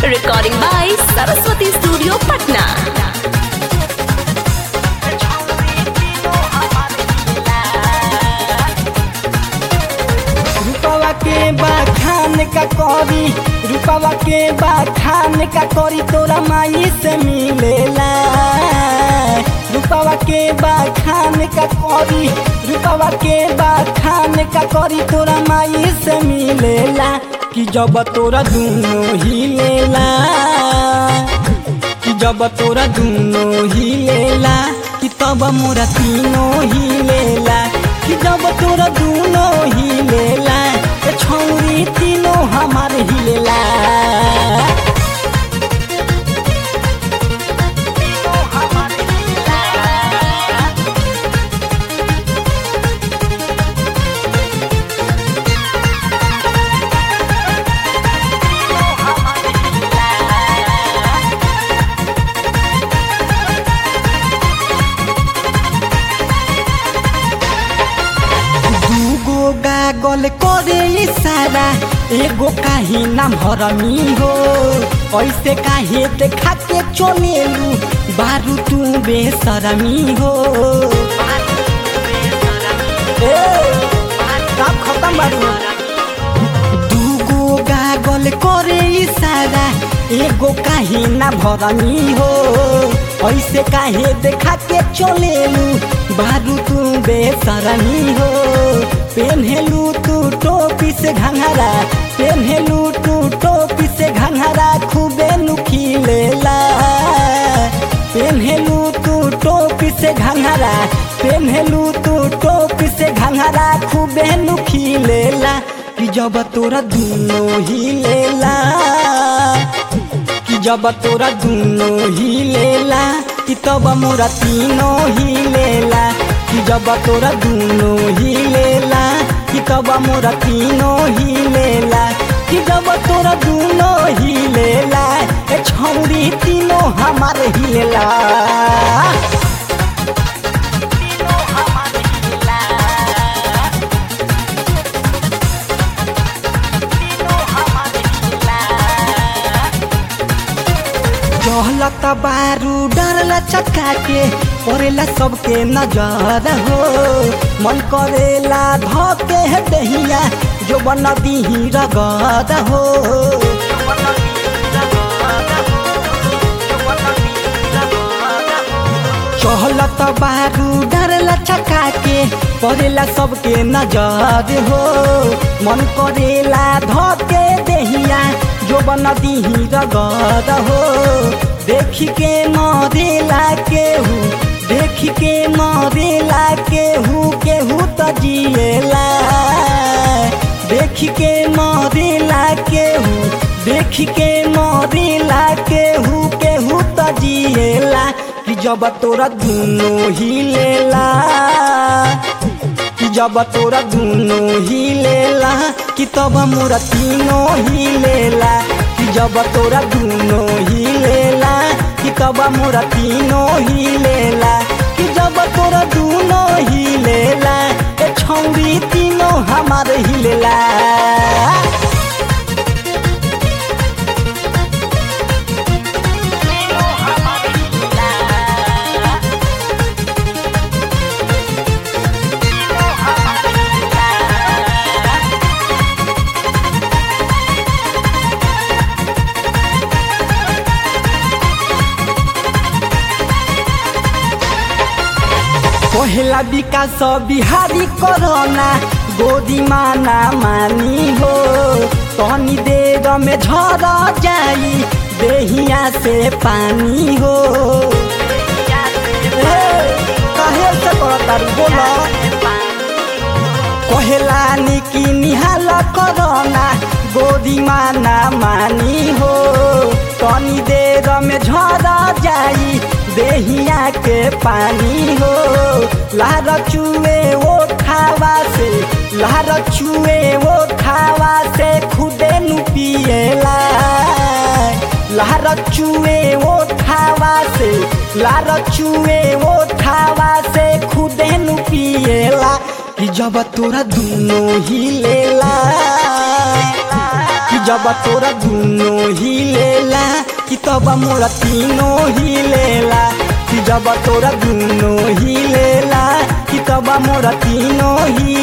Recording by Saraswati Studio, Patna. रूपवा के बखान का करी रूपवा के बखान का करी तोरा माई से मिलेला रूपवा के बखान का करी रूपवा के बखान का करी तोरा माई से मिलेला कि जब तोरा दुनो ही लेला कि जब तोरा दुनो ही लेला कि तब मोरा तीनों ही लेला कि जब तोरा दुनो ही लेला ए छौरी तीनों हमार ही लेला दूगो गागल करे इशारा एगो काहे नाम हरमी हो ऐसे काहे देखा के चलेलू बारू तू बेसरमी हो ए, काम खत्म बारू दूगो गागल करे इशारा एगो काहे ना भरमी हो ऐसे काहे देखा के चलेलू बारू तू बेसरमी हो पेन्हेलू तू टोपी से घंघरा पेन्हेलू तू टोपी से घंघरा खूबे नुखिलेला पेन्हेलू तू टोपी से घंघरा पेन्हेलू तू टोपी से घंघरा खूबे नुखिलेला कि जब तोरा दुनो ही लेला कि जब तोरा दुनो ही लेला कि तब मोरा तीनों ही लेला कि जब तोरा दुनो ही लेला कि तब मोरा तीनों ही लेला कि जब तोरा दुनो ही लेला ए छौरी तीनों हमार ही लेला चहलत बारू डरला चक्का के परेला सबके नजर हो मन करेला धके है दहिया जो बन दीही रगद हो चहलत बारू डरला चक्का के परेला सबके नजर हो मन करेला धके दहिया जो बन दीही रगद हो देख के मरेला केहू देख के मरेला केहू केहू त जिएला देख के मरेला केहू देख के मरेला केहू केहू त जिएला कि जब तोरा दुनो ही लेला कि जब तोरा दुनो ही लेला कि तब मोरा तीनों ही लेला कि जब तोरा दुनो ही लेला कि तब मोरा तीनों ही लेला कि जब तोरा दुनो ही लेला ए छौरी तीनों हमार ही लेला पहला विकास बिहारी कोरोना गोदी माना मानी हो तनी देर में झर जाई देहिया से पानी हो ए, काहे से करतारू बोला कहेला निकी निहाल कोरोना गोदी माना मानी हो तनी देर में झर जाई देहिया के पानी हो लार चुए वो खावा से लार चुए वो खावा से खुदे नु पिएला लार चुए वो खावा से लार चुए वो खावा से खुदे नु पिएला कि जब तोरा दुनो ही लेला कि जब तोरा दुनो ही लेला कि तब मोरा तीनो ही लेला कि जब तोरा दुनो ही लेला कि तब मोरा तीनो ही